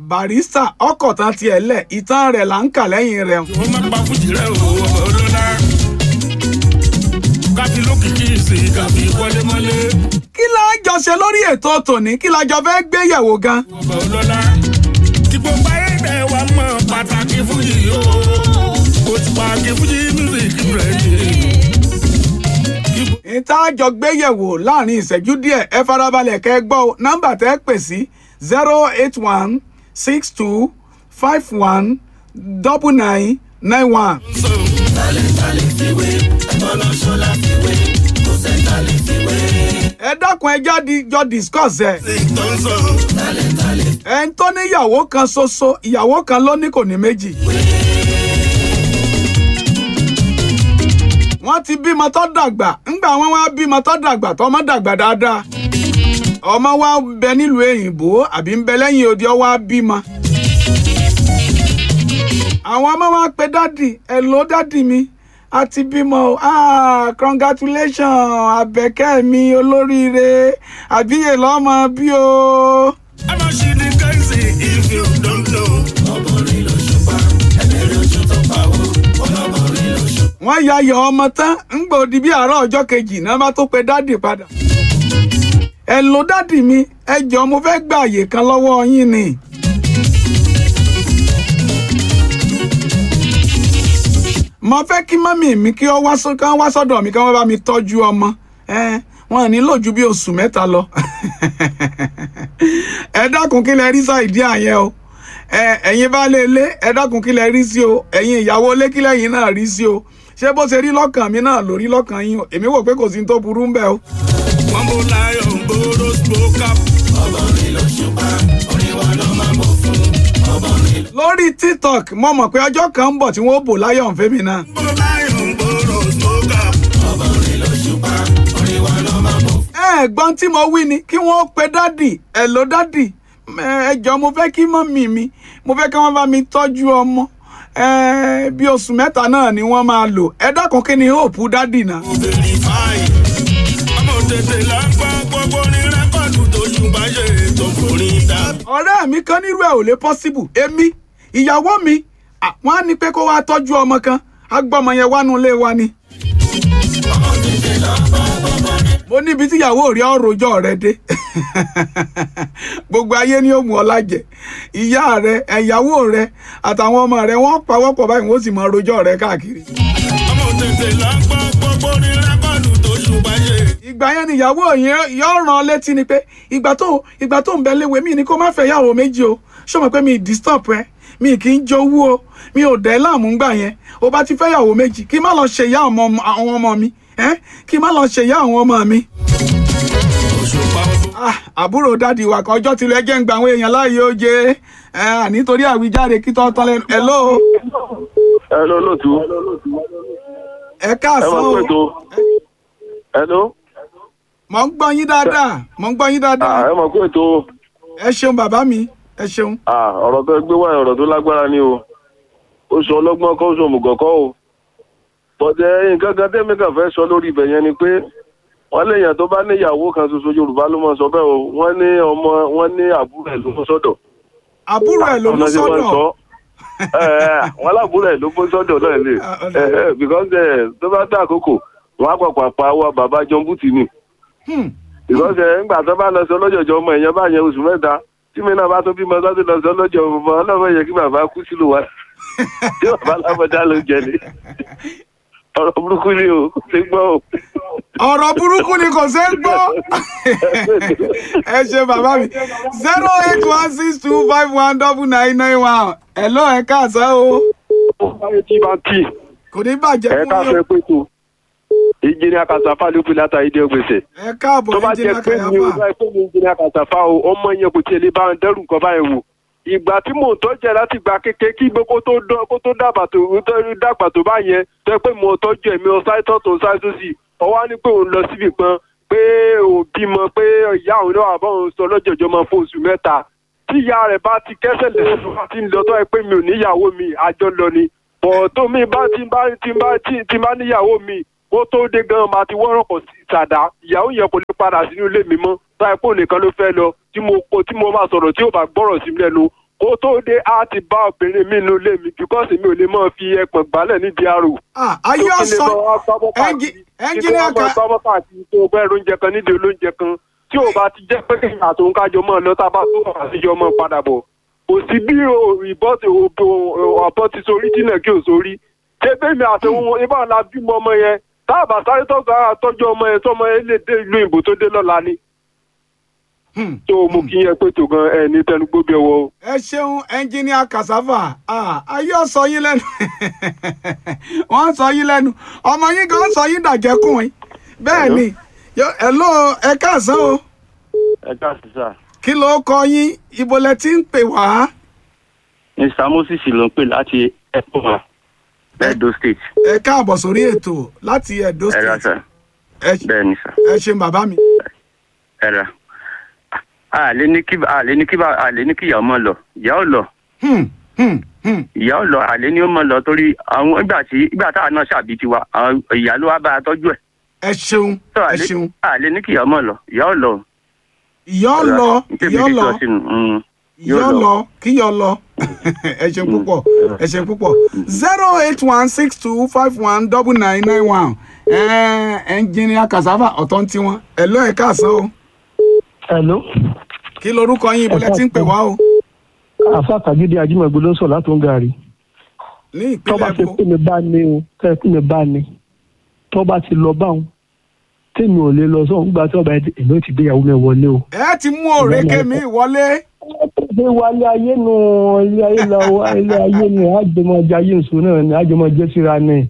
barista ọkọ̀ tán tiẹ̀ lẹ̀ ìtàn rẹ̀ là ń kà lẹ́yìn rẹ̀. ó má pa fújì rẹ̀ o ọmọ ọlọ́lá. káfí lókìkí sí káfí wọlémọlé. kí la jọ ṣe lórí ètò tòní kí la jọ fẹ́ gbé yẹ̀wò gan. ọmọ ọlọ́lá. kí gbogbo ayé bẹ̀ wá mọ pàtàkì fújì o. kò tí pa kí fújì mísíkì rẹ̀ ni. ìta jọ gbé yẹ̀wò láàrin ìṣẹ́jú díẹ̀ ẹ farabalẹ̀ kẹ́ ẹ gbọ́ o nọ́mbà tẹ́ ẹ pè sí zero eight one six two five one double nine nine one. ẹ dákun ẹ jáde jọ discuss ẹ. ẹ ń tó níyàwó kan ṣoṣo ìyàwó kan ló ní kò ní méjì. wọ́n ti bímọ tó dàgbà ńgbà wọn wá bímọ tó dàgbà tọmọ dàgbà dáadáa ọmọ wa ń bẹ nílùú èyìnbó àbí ń bẹ lẹ́yìn odi ọ wá bímọ. àwọn ọmọ wa pe dádì ẹ ló dádì mi a ti bímọ o ah congratulations àbẹ̀kẹ́ mi olóríire àbíyè lọ́mọ bí o. a máa ṣe ní kẹ́sì if you don't know. ọmọrin ló ṣùpá ẹlẹ́rìí ojú tó pa ó ọlọ́mọrin ló ṣùpá. wọ́n ya ayọ̀ ọmọ tán ńgbà òdi bí àárọ̀ ọjọ́ kejì náà bá tó pe dádì padà. ẹ ló dádì mi ẹ jọ mo fẹ́ gba àyè kan lọ́wọ́ yín ni. mo fẹ́ kí mọ́mì mi kí wọ́n wá sọ́- kán wá sọ́dọ̀ mi kí wọ́n bá mi tọ́jú ọmọ ẹ wọn ò nílò ju bí oṣù mẹ́ta lọ. ẹ dákun kí lẹ rí sọ ìdí àyẹn o ẹ ẹ̀yin baálé ilé ẹ dákun kí lẹ rí sí o ẹ̀yin ìyàwó ilé kí lẹ́yìn náà rí sí o ṣé bó ṣe rí lọ́kàn mi náà ló rí lọ́kàn yín o èmi wò pé kò sí ní tó burú ń bẹ̀ o. wọ́n bó láyọ̀ ń gbòòrò spoke up. ọmọrin ló ṣùpá orin wa ló máa mọ̀ fún ọmọrin. lórí tiktok mo mọ̀ pé ọjọ́ kan ń bọ̀ tí wọ́n bò láyọ̀ ń fẹ́mi náà. bó láyọ̀ ń gbòòrò spoke up. ọmọrin ló ṣùpá orin wa ló máa mọ̀ fún. ẹ̀gbọ́n tí mo wí ni kí wọ́n pe dádì ẹ̀ ló dádì ẹ jọ̀ọ́ mo fẹ́ kí mọ́mì mi mo fẹ́ kí wọ́n bá mi tọ́jú ọmọ ẹ bí oṣù mẹ́ta náà ni wọ́n máa lò ẹ dákun kí ni hope dádì náà. obìnrin fáyì. ọmọ tètè lágbá gbogbo ní rẹ́kọ̀dù tó ṣùgbọ́n ṣe tó forin dá. ọ̀rẹ́ mi kan nírú ẹ̀ ò lè possible èmi ìyàwó mi à, wọ́n á ní pé kó wá tọ́jú ọmọ kan agbọ́mọ yẹn wánú ilé wa ni. mo níbi tí ìyàwó rí ọ̀rọ̀jọ́ rẹ dé gbogbo ayé ni ó mú ọ lájẹ ìyá rẹ ẹ̀yàwó rẹ àtàwọn ọmọ rẹ wọ́n pawọ́pọ̀ báyìí wọ́n sì mọ rojọ́ rẹ káàkiri. ọmọ tètè lágbá gbogbo ní rẹ́kọ̀dù tó ṣùgbọ́n ṣe. ìgbà yẹn ni ìyàwó yẹn yóò rán ọ létí ni pé ìgbà tó ìgbà tó ń bẹ léwe mi ni kó má fẹ́ yàwó méjì o ṣé o mọ̀ pé mi disturb ẹ mi kì í jowú o mi ò dẹ́ láàmú gbà yẹn o bá ti fẹ́ yàwó méjì kí n má lọ ṣe ìyá ọmọ àwọn ọmọ mi ẹ́ kí n má lọ ṣe ìyá àwọn ọmọ mi. òṣùpá ọdún. Ah, àbúrò dádì wa kan ọjọ́ tilẹ̀ jẹ́ ń gba àwọn èèyàn láàyè ó jẹ́ ẹ nítorí àwíjàre kí tọ́ tán lẹ́nu hello Hello, lóòtú. ẹ Ẹ káàsán máa o pè tó. Hello. mò ń gbọ́ yín dáadáa mò ń gbọ́ yín Ah, dáadáa ẹ máa pè tó. ẹ ṣeun bàbá mi ẹ ṣeun. Ah, ọ̀rọ̀ tó gbé wáyé ọ̀rọ̀ tó lágbára ni o. Ó sọ ọlọ́gbọ́n kọ́ ó sọ òmùgọ̀ kọ́ o. Bọ̀dẹ̀ nǹkan kan tẹ́mi kàn fẹ́ sọ lórí ibẹ̀ yẹn ni pé wọ́n léèyàn tó bá níyàwó kan ṣoṣo Yorùbá ló máa sọ bẹ́ẹ̀ o. Wọ́n ní ọmọ wọ́n ní àbúrò ẹ̀ ló mú sọ́dọ̀. àbúrò ẹ̀ ló mú Ọ̀nà tí wọ́n sọ́dọ̀ sọ. Ẹ ẹ wọ́n lábúrò ẹ̀ ló mú sọ́dọ̀ náà lè. Ah, ọ̀nà. Ẹ ẹ because ẹ tó bá dá àkókò wọ́n á pàpà pa wa bàbá John Bùtì ni. Hmm. ìgbọ́nsẹ̀ ńgbà tó bá lọ sí ọlọ́jọ̀jọ́ ọmọ èèyàn bá yẹn oṣù mẹ́ta tí mi náà bá tó bímọ tó ti lọ sí ọlọ́jọ́ ọmọ ọlọ́mọ yẹ kí bàbá kú sílùú wa tí bàbá lábọ́dá ló jẹ ní. ọ̀rọ̀ burúkú ni o kò sí gbọ́ o. ọ̀rọ̀ burúkú ni kò ṣeé gbọ́ ẹ ṣe bàbá mi zero eight one six two five one double nine nine one hello ẹ káàsán o báyìí tí bá tì kò ní bàjẹ́ ẹ fún ká yín fẹ́ pé tó ìjìnlẹ̀ àkàtàfà ló fi látà ìdí ògbèsè. ẹ káàbọ̀ tó bá ẹnjìnà jẹ́ pé mi ò kàyàfà bá pé mi ìjìnlẹ̀ àkàtàfà o ọmọ yẹn kò tiẹ̀ lè bá ń dẹ́rù nǹkan báyìí wò ìgbà tí mò ń tọ́jú ẹ láti gba kékeré kí gbogbo tó dán kó tó dàgbà tó tó dàgbà tó bá yẹn tó yẹ pé mò ń tọ́jú ẹ̀mí ọ̀sáìtọ̀ tó ṣáìtọ̀ sí ọwọ́ á ní pé òun lọ síbì kan pé òun bímọ pé ìyá òun náà àbọ̀ òun sọ lọ́jọ́jọ́ máa fún oṣù mẹ́ta tí ìyá rẹ̀ bá ti kẹ́sẹ̀ lé ti ń lọ tó yẹ pé mi ò níyàwó mi àjọ lọ ni bọ̀ tó mi bá ti bá ti bá ti bá níyàwó mi ó tó dé gan máa ti wọ́rọ̀ pọ̀ sí ìsàdá ìyàwó yẹn kò lè padà sínú ilé mi mọ́ táyà pé òun nìkan ló fẹ́ lọ tí mo kó tí mo bá sọ̀rọ̀ tí ò bá gbọ́rọ̀ sí mi lẹ́nu kó tó dé á ti bá obìnrin mi nínú ilé mi bíkọ́sì mi ò lè máa fi ẹpọ̀n gbálẹ̀ nídìí àrò. Ah, ayé ọ̀sán ẹnjì- ẹnjìníà ká. ká kí tó bá káàkiri tó gbẹ́ oúnjẹ kan nídìí olóúnjẹ kan tí ò bá ti jẹ́ pé kí àtòun kájọ mọ́ ọ lọ tá a bá tó wà síjọ mọ́ padà bọ̀. kò sí bí ìbọn ti ọ̀bọ ti sorí jìnnà kí ò sórí. ṣé bẹ́ẹ̀mi àtòun ibà la bímọ ọmọ yẹn tá a bá sáré tọ́jú ara tọ́jú ọmọ yẹn tọ́mọ yẹn lè dé ìlú ìbò tó dé lọ́la ni. Hmm. tó o mú kí yẹn pé tó gan ẹ ní tẹnugbó bí ọwọ́ o. ẹ ṣeun ẹnjìníà kasava Ah, ayé ọ̀sọ́ yín lẹ́nu wọ́n ń sọ yín lẹ́nu ọmọ yín gan sọ yín dàjẹ́kùn yín bẹ́ẹ̀ ni Yo- hello ẹ káàsán o ẹ káàsì sá kí ló kọ yín ibo lẹ ti ń pè wá mr moses ló ń pè láti ẹkọọmà edo state ẹ káàbọ̀ sórí ètò láti Edo ẹ ra State sá ẹ bẹ́ẹ̀ ni sá ẹ ṣeun bàbá mi ẹ ra àlè ní kí àlè ní kí bá- àlè ní kí ìyá ọmọ lọ ìyá ò lọ Hmm, hmm, hmm. ìyá ò lọ àlè ní ó mọ lọ torí àwọn ìgbà tí ìgbà táwa náà ṣàbí tiwa àwọn ìyá ló wá bá a tọ́jú ẹ̀ ẹ ṣeun tó ẹ àlè ṣeun àlè ní kí ìyá ọmọ lọ ìyá ò lọ. ìyá ọ lọ Ntẹ̀mí ìyá ọ ti lọ sọ sínú, mm, ìyá ọ lọ kí yọ lọ ẹ ṣeun púpọ̀ ẹ ṣeun púpọ̀ zero eight one six two five one double nine nine one ẹnjìnìà kasava ọ̀tọ̀ ń tiwọn ẹ lọ ẹ káàsán o Hello. kí lorúkọ yín ibo lẹ ti ń pè wá o àfa tàgídí ajímọ̀gbé ló ń sọ láti ń gàrí. ní tọ́ba ìpínlẹ̀ ṣe èkó pé mi bá ní o tẹ́ pé mi bá ní tọ́ba ti lọ báwọn tèmi ò lè lọ sọ́hún nígbà tí ọba ẹ̀ èmi ò ti gbéyàwó mi wọlé o. ẹ ti mú òrèké mi wọlé ṣé wálé ayé nu ilé ayé lọ ilé ayé ni àjọmọ̀jẹ ayé nsọ náà ni àjọmọ̀jẹ síra ni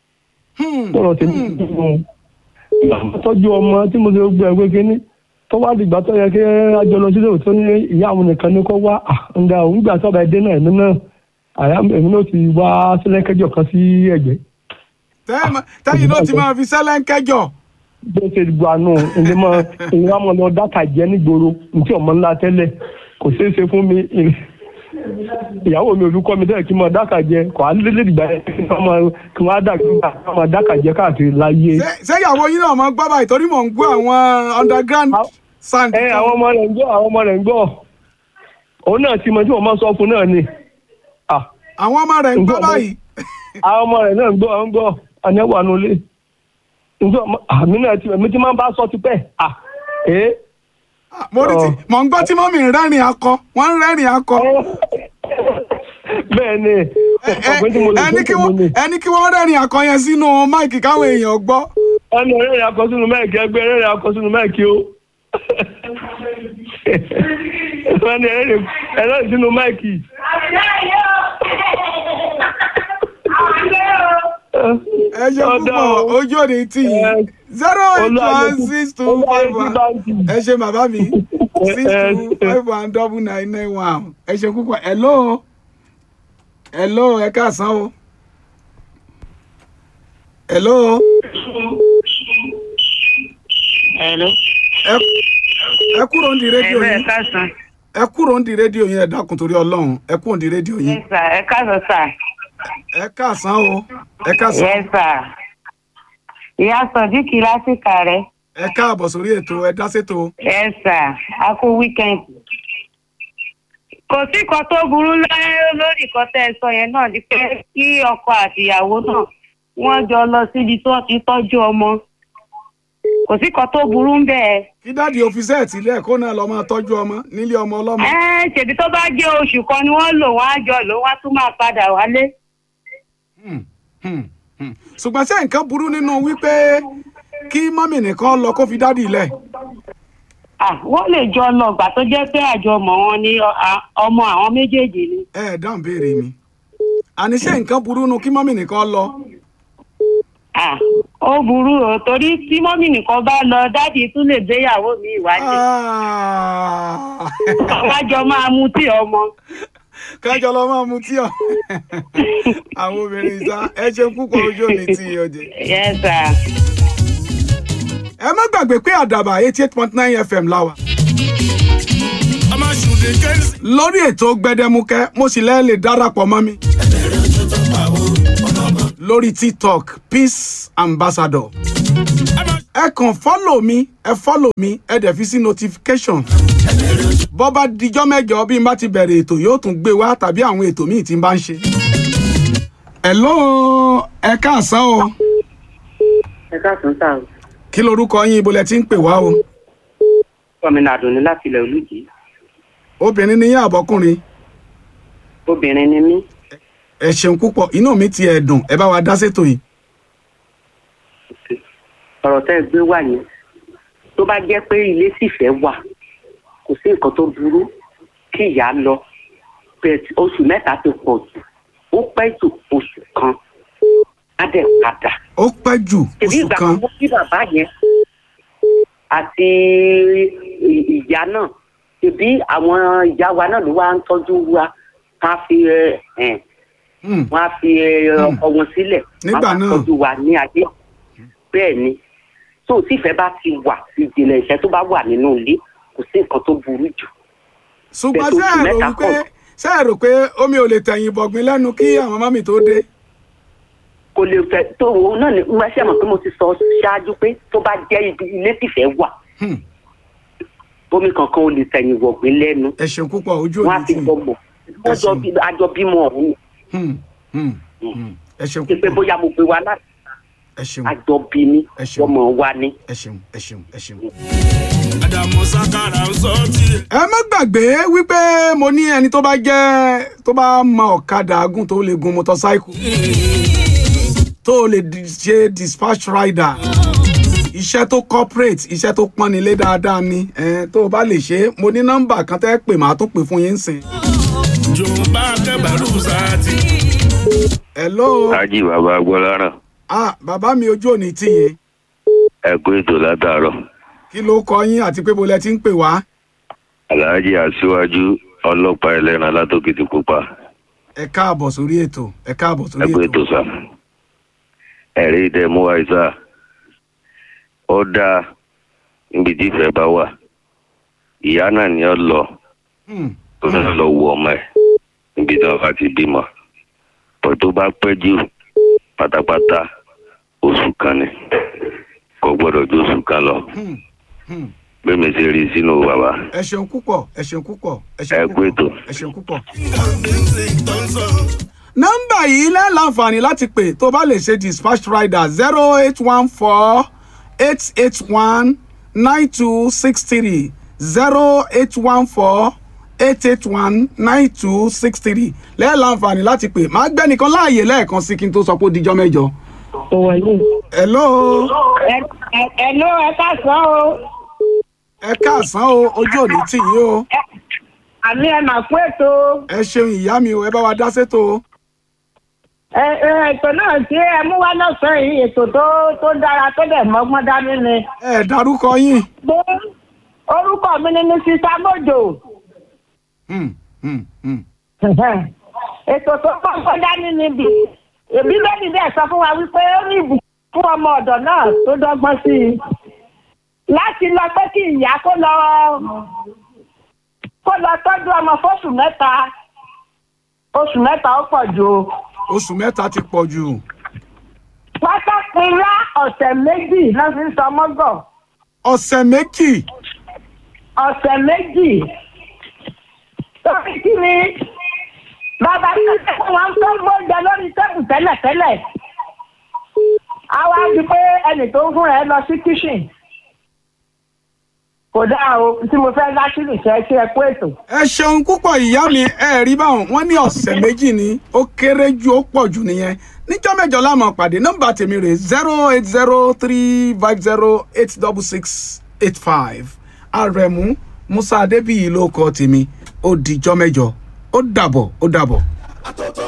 Hmm, tọrọ tèmi nínú tọ́jú ọmọ tí mo ṣe gbé ẹgbẹ́ kínní tọ́wá dìgbà tó yẹ kí àjọ lọ sílé òtún ní ìyá àwọn nìkan ní kó wá ǹda òun nígbà tó ọba ẹ̀ dé náà èmi náà àyà èmi náà ti wá sílẹ̀ kẹjọ kan sí ẹ̀gbẹ́. tẹ́- tẹ́yìn náà ti máa fi sẹ́lẹ̀ ń kẹjọ bó ṣe gbà nù ilé mọ ìwà mọ lọ dáta jẹ nígboro ntí ọmọ ńlá tẹ́lẹ̀ kò ṣeé ṣe fún mi ìyàwó mi olùkọ́ mi tẹ́lẹ̀ kí n mọ dáta jẹ kò á lé lẹ́dìgbà yẹn kí wọ́n mọ kí wọ́n á dà kí wọ́n mọ dáta jẹ káàkiri láyé. Ṣé- ṣé ìyàwó yín náà máa gbọ́ báyìí torí mò ń gbọ́ àwọn underground sound ẹ àwọn ọmọ rẹ̀ ń gbọ́ àwọn ọmọ rẹ̀ ń gbọ́ òun náà ti mọ tí wọ́n máa sọ fún náà ni Ah, àwọn ọmọ rẹ̀ ń gbọ́ Ǹjọ́ ọmọ- báyìí àwọn ọmọ rẹ̀ náà ń gbọ́ ń gbọ́ àníwò ànulẹ̀ ǹjọ́ ọmọ- àmì náà ti èmi ti máa ń bá sọ tipẹ́ Ah, ee. Ah, mo rí ti Ọ̀. mò ń gbọ́ tí mọ́mì ń rẹ́rìn akọ wọ́n ń rẹ́rìn akọ bẹ́ẹ̀ ni Ẹ- ọ̀pẹ́ tí mo lè ẹni kí gbé wọ́n tèmi ni. ẹni kí wọ́n rẹ́rìn akọ yẹn sínú máìkì káwọn èèyàn gbọ́ ẹnu ẹ̀rẹ́ akọ sínú mẹ́ẹ̀kì ẹgbẹ́ ẹ̀rẹ́ akọ sínú mẹ́ẹ̀kì o ẹnu ẹ̀rẹ́ ẹ̀rẹ́ sínú mẹ́ẹ̀kì. ẹ ṣe púpọ̀ ojú òde tí yìí zero eight one six two five one ẹ ṣe bàbá mi six two five one double nine nine one ẹ ṣe púpọ̀ hello hello ẹ káàsán o hello Hello. ẹ ẹ kúrò ń di rédíò Ẹ̀rọ ẹ̀ yín káàsán. ẹ kúrò ń di rédíò yín ẹ dákun torí Ọlọ́run ẹ kúrò ń di rédíò yín Yes sir, ẹ káàsán sà. ẹ káàsán o ẹ káàsán Yes sir. Ìyá Sọ̀díkì lásìkò rẹ̀. ẹ káàbọ̀ sórí ètò ẹ dá sétò Yes sir, a kú weekend. Kò sí kan tó burú lẹ́- lórí nǹkan tẹ́ ẹ sọ yẹn náà ni pé kí ọkọ àtìyàwó náà wọ́n jọ lọ síbi tí wọ́n ti tọ́jú ọmọ. Kò sí kan tó burú ń bẹ́ẹ̀. kí dáàdi òfìsẹ́ ilé ẹ̀kọ́ náà lọ máa tọ́jú ọmọ nílé ọmọ ọlọ́mọ Ẹ ṣèbí tó bá jẹ́ oṣù kan ni wọ́n lò wọ́n á jọ lò wọ́n á tún máa padà wálé. Hmm, hmm, hmm. ṣùgbọ́n ṣé nǹkan burú nínú wípé kí mọ́mì nìkan lọ kó fi dáàdi ilẹ̀ Ah, wọ́n lè jọ lọ gbà tó jẹ́ pé àjọmọ̀ wọn ni ọ- a- ọmọ àwọn méjèèjì ni. ẹ ẹ dáhùn béèrè mi àní ṣé nǹkan burú nu kí mọ́mì nìkan lọ Ah, ó burú o torí tí mọ́mì nìkan bá lọ dádì tún lè gbéyàwó mi ìwádìí. Ah. àwájọ máa mu tí ọmọ. kájọ lọ máa mutí ọ àwọn obìnrin ìta ẹ ṣe púpọ̀ ojú òní tí ọjẹ. Yes sir. ẹ má gbàgbé pé àdàbà eighty eight point nine fm láwà ọmọ ṣùdí kẹ́sì. lórí ètò gbẹdẹmukẹ mo sì lẹ́ẹ̀ lè darapọ̀ mọ́ mi lórí tiktok peace ambassador ẹ kàn fọ́lọ̀ mi ẹ fọ́lọ̀ mi ẹ dẹ̀ fi sí notification bọ́ bá dijọ́ mẹ́jọ bí n bá ti bẹ̀rẹ̀ ètò yóò tún gbé wá tàbí àwọn ètò míì tí n bá ń ṣe. hello ẹ káàsán o ẹ káàsán sáà o. kí lorúkọ yín ibo lẹ ti ń pè wá o gómìnà àdùnní láti ilẹ̀ olùjì obìnrin ni yín àbọ́kùnrin obìnrin ni mí ẹ ṣeun púpọ̀ inú mi ti ẹ̀ dùn ẹ bá wa dá sétò yìí. ọ̀rọ̀ tẹ́ ẹ gbé wà yẹn tó bá jẹ́ pé ilé sífẹ́ wà kò sí nǹkan tó burú kí ìyá lọ bẹ́ẹ̀ tí oṣù mẹ́ta ti pọ̀ jù ó pẹ́ jù oṣù kan á dẹ̀ padà. ó pẹ́ jù tèmi oṣù ìgbà kan kan bí bàbá yẹn àti ì- ìyá náà tèmi àwọn ìyá wa náà ló wá ń tọ́jú wa ká fi ẹ ẹ Hmm, wọn á fi ẹ, ọkọ wọn sílẹ̀ Nígbà wọn á náà. tọ́jú wa ní ayé bẹ́ẹ̀ ni tó o tífẹ́ bá ti wà ìjìnlẹ̀ ìfẹ́ tó bá wà nínú ilé kò sí nǹkan tó burú jù ṣùgbọ́n pẹ̀lú ṣé oṣù ẹ rò mẹ́ta wípé kan. ṣé ẹ rò pé omi ò lè tẹ̀yìn bọ̀gbìn lẹ́nu kí àwọn mọ́mì tó dé. kò lè fẹ́ tó o náà ni mo ṣe mọ̀ pé mo ti sọ ṣáájú pé tó bá jẹ́ ibi ilé tífẹ́ wà Hmm, bómi kankan ò lè tẹ̀yìn wọ̀gbìn lẹ́nu ẹ ṣeun púpọ̀ ojú wọn á òní fi tì gbọgbọ wọn jọ bí àjọ bímọ ọ̀hún Hmm, hmm, hmm. ẹ ṣeun ni pé púpọ̀ bóyá mo pe wa láti ẹ ṣeun àjọ bí ní Ẹ ṣeun. ọmọ wa ní. ẹ ṣeun ẹ ṣeun ẹ ṣeun. Adamu Sakara ń sọ tiẹ̀. ẹ má gbàgbé wípé mo ní ẹni tó bá jẹ́ tó bá mọ ọ̀kadà gùn tó lè gun motorcycle tó lè di- ṣe dispatch rider iṣẹ́ tó corporate iṣẹ́ tó pọ́nilé dáadáa ni eh, tó o bá lè ṣe é mo ní nọ́mbà kan tẹ́ pè máa tún pè fún yín sìn. Jòǹbá kẹbàrú sáàtì. hello Hájì bàbá Agbọ́láràn ah bàbá mi ojú òní tì yín ẹ kú ètò látàárọ̀. kí ló kọ yín àti pé bo lẹ ti ń pè wá Àlàájì Aṣíwájú ọlọ́pàá ẹlẹ́ran látòkìtì pupa. ẹ káàbọ̀ sórí ètò ẹ káàbọ̀ Ẹ sórí kú ètò ètò sà. Ẹ̀rí ìdẹ̀mú àìsà. Ó dáa níbi tí ìfẹ́ bá wà. Ìyá náà ni ó lọ Hmm, tó náà lọ wo ọmọ ẹ̀ níbi tí wọ́n bá ti bímọ. Bọ̀ tó bá pẹ́ jù pátápátá oṣù kan ni. Kò gbọ́dọ̀ ju oṣù kan lọ. hmm, hmm. Bẹ́ẹ̀ mi ṣe rí sínú bàbá. ẹ ṣeun púpọ̀ ẹ ṣeun púpọ̀ ẹ Ẹ ṣeun kú ètò. púpọ̀ ẹ ṣeun púpọ̀. Music tó ń sọ. nọ́mbà yìí lẹ́ láǹfààní láti pè tó bá lè ṣe dispatch rider zero eight one four eight eight one nine two six three zero eight one four eight eight one nine two six three lẹ́ láǹfààní láti pè máa gbẹ́ nìkan láàyè lẹ́ẹ̀kan sí kí n tó sọ pé ó dijọ́ mẹ́jọ. ọwọ́ yìí hello ẹ̀ló ẹ káàsán o ẹ káàsán o ojú òní tì yín o àmì ẹ̀ mà kú ètò ẹ ṣeun ìyá mi o ẹ bá wa dá sétò o. ẹ ẹ ètò náà tí ẹ mú wá lọ́sàn-án yìí ètò tó tó dára tó dẹ̀ mọ́gbọ́n dání ni. ẹ dárúkọ yín. pé orúkọ mi ni ní sísá mọ́jò Hmm, hmm, hmm. ètò tó mọ́gbọ́n dání níbi èbí bẹ́ẹ̀ni bẹ́ẹ̀ sọ fún wa wípé ó ní ìbùkún fún ọmọ ọ̀dọ̀ náà tó dọ́gbọ́n sí i láti lọ pé kí ìyá kó lọ kó lọ tọ́jú ọmọ fóṣù mẹ́ta oṣù mẹ́ta ó pọ̀ jù o. oṣù mẹ́ta ti pọ̀ jù. pátákìlá ọ̀sẹ̀ méjì náà fi ń sọ mọ́gọ̀ ọ̀sẹ̀ méjì. ọ̀sẹ̀ méjì. torí kí ni bàbá tẹ́lẹ̀ fún wa ń tó gbóúnjẹ lórí tẹ́bù tẹ́lẹ̀tẹ́lẹ̀. a wá di pé ẹnì tó ń fún ẹ lọ sí kíṣìn. kò dáa o tí mo fẹ́ láṣìlì ṣe kí ẹ kú ètò. ẹ ṣeun púpọ̀ ìyá mi ẹ rí báwọn wọ́n ní ọ̀sẹ̀ méjì ni ó kéré jù ó pọ̀ jù nìyẹn níjọ́ mẹ́jọ la máa pàdé nọ́mbà tèmi rè zero eight zero three five zero eight double six eight five àrẹ̀mú musa adébíyì ló kọ tèmi ó dijọ́ mẹ́jọ ó dàbọ̀ ó dàbọ̀.